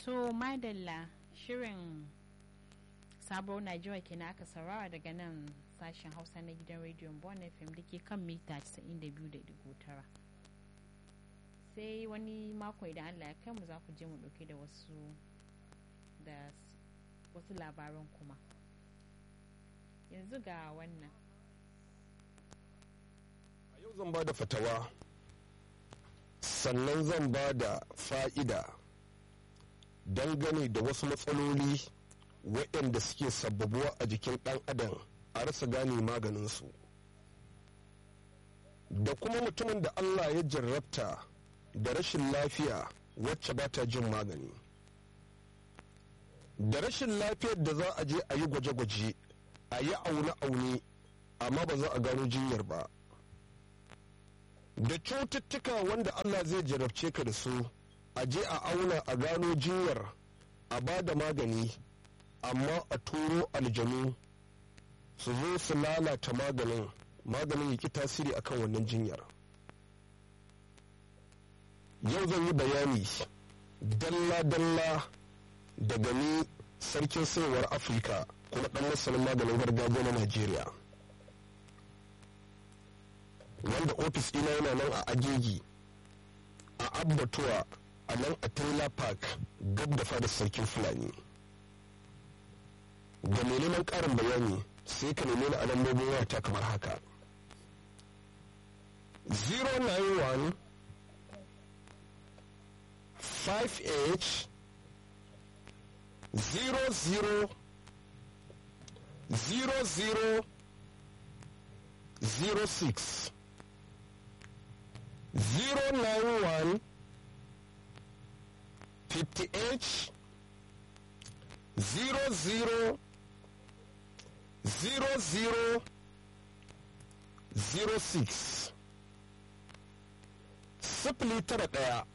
to madalla shirin sabuwar najeriya kenan aka saurara daga nan sashen hausa na gidan rediyon bon fm da ke kan mita 92.9 sai wani mako idan allah ya kai mu za ku je mu dauke da wasu da wasu labaran kuma yanzu ga wannan a yau zan ba da fatawa sannan zan ba da fa'ida dangane da wasu matsaloli waɗanda suke sababuwa a jikin ɗan adam a rasa gane maganinsu da kuma mutumin da allah ya jarrabta da rashin lafiya wacce ba ta jin magani da rashin lafiyar da za a je a yi gwaje-gwaje a yi aune-aune amma ba za a gano jinyar ba da cututtuka wanda allah zai jarabce ka da su a je a auna a gano jinyar a ba da magani amma a turo aljanu su zo su lalata maganin maganin ya ki tasiri akan wannan jinyar yau zan yi bayani dalla-dalla daga ni sarkin sayarwar afirka kuma dan masanin maganin gargajiya na najeriya wanda ofis ɗina yana nan a agegi a abbatuwa a nan a taylor park gab da fadar sarkin fulani ga mai neman ƙarin bayani sai ka nemi ni a lambobin wayata kamar haka 091 5h 00 00 06 091 58 00 00 06 sifili tara ɗaya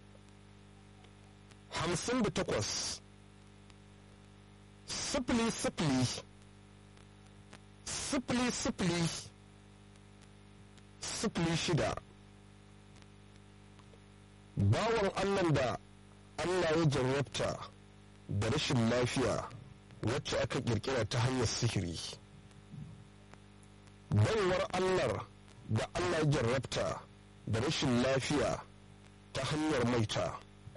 hamsin da takwas sifili sifili sifili sifili sifili shida bawan allah da allah ya jarrabta da rashin lafiya wacce aka kirkira ta hanyar sihiri baiwar allah da allah ya jarrabta da rashin lafiya ta hanyar maita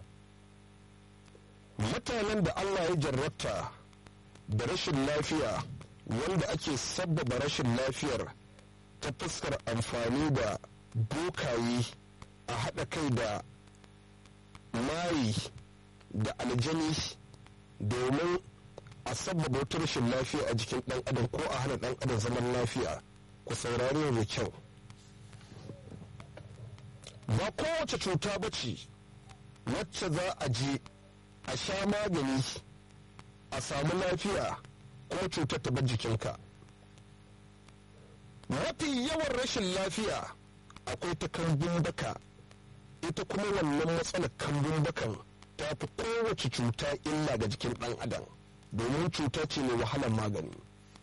mutanen da allah ya jarrabta da rashin lafiya wanda ake sabbaba rashin lafiyar ta fuskar amfani da bokaye a haɗa kai da mayi da aljani domin a sabbaba wata rashin lafiya a jikin ɗan adam ko a hana ɗan adam zaman lafiya ku saurari da kyau ba kowace cuta ba ce wacce za a je a sha magani a samu lafiya ko cutar ta bar jikinka mafi yawan rashin lafiya akwai ta kambun baka ita kuma wannan matsalar kambun bakan ta fi kowace cuta illa ga jikin ɗan adam domin cuta ce mai wahalar magani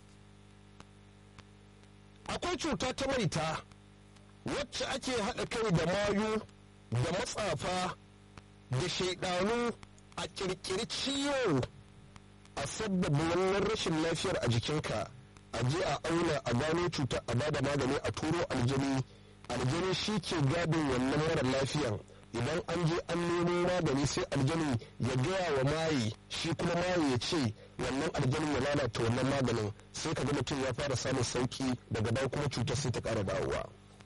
akwai cuta ta maita wacce ake haɗa kai da mayu da matsafa da shaidanu a ƙirƙiri ciwo a sabbaba wannan rashin lafiyar a jikinka a je a auna a gano cuta a bada magani a turo aljani aljani shi ke gadin wannan mara lafiyan idan an je an nemo magani sai aljani ya gaya wa maye shi kuma maye ya ce wannan aljanin ya lalata wannan maganin sai ka ga mutum ya fara samun sauki daga dawo kuma cutar sai ta ƙara dawowa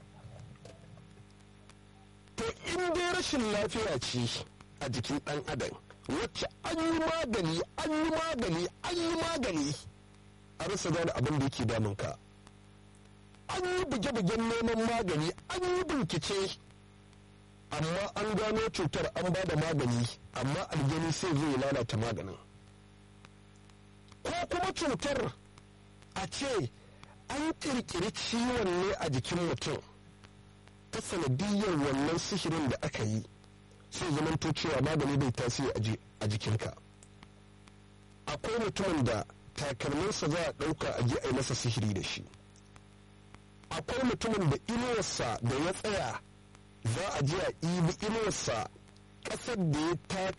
to in dai rashin lafiya ce a jikin ɗan adam wacce an yi magani an yi magani an yi magani a rasa gane abin da yake damunka an yi buge-bugen neman magani an yi bincike amma an gano cutar an ba da magani amma aljani sai zai lalata maganin ko kuma cutar a ce an kirkiri ciwon ne a jikin mutum ta sanadiyyar wannan sihirin da aka yi sai zamanto cewa magani bai tasiri a jikinka akwai mutumin da takalminsa za a ɗauka a je a yi masa sihiri da shi akwai mutumin da inuwarsa da ya tsaya za a je a ibi inuwarsa ƙasar da ya taka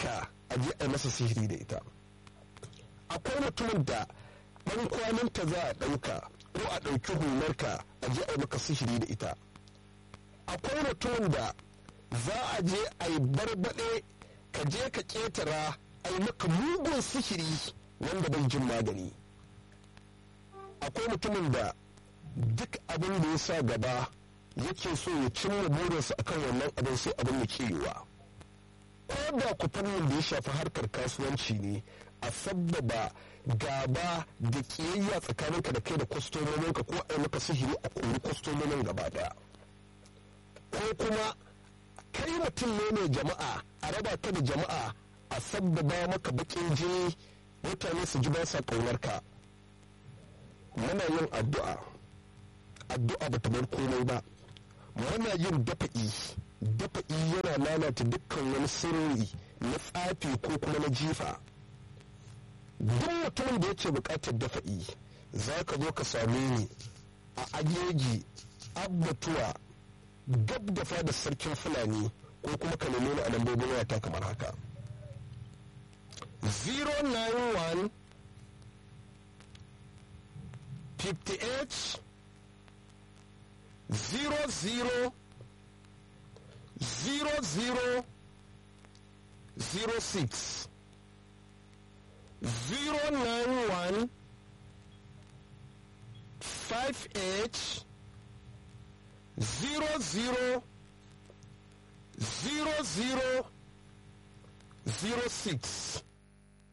a je a masa sihiri da ita akwai mutumin da ɗan kwaninta za a ɗauka ko a ɗauki hularka a je a yi maka sihiri da ita akwai mutumin da za a je a yi barbaɗe ka je ka ƙetara a yi maka mugun sihiri wanda bai jin magani akwai mutumin da duk abin da ya sa gaba yake so ya cimma burinsa akan wannan abin sai abin da ke yiwa ko da ku fannin da ya shafi harkar kasuwanci ne a sabbaba gaba da kiyayya tsakaninka da kai da kwastomominka ko a yi maka sihiri a kori kwastomomin gaba daya ko kuma kai mutum ne mai jama'a a raba ka da jama'a a sabbaba maka bakin jini mutane su ji ba sa ƙaunarka muna yin addu'a addu'a ba ta bar komai ba muna yin dafa'i dafa'i yana lalata dukkan wani sirri na tsafi ko kuma na jifa duk mutumin da yake buƙatar dafa'i za ka zo ka same ni a ajeji abbatuwa gab da fada sarkin fulani ko kuma ka nemi ni a lambobin wayata kamar haka 091 58 00 00 06 091 58 zero zero zero zero zero six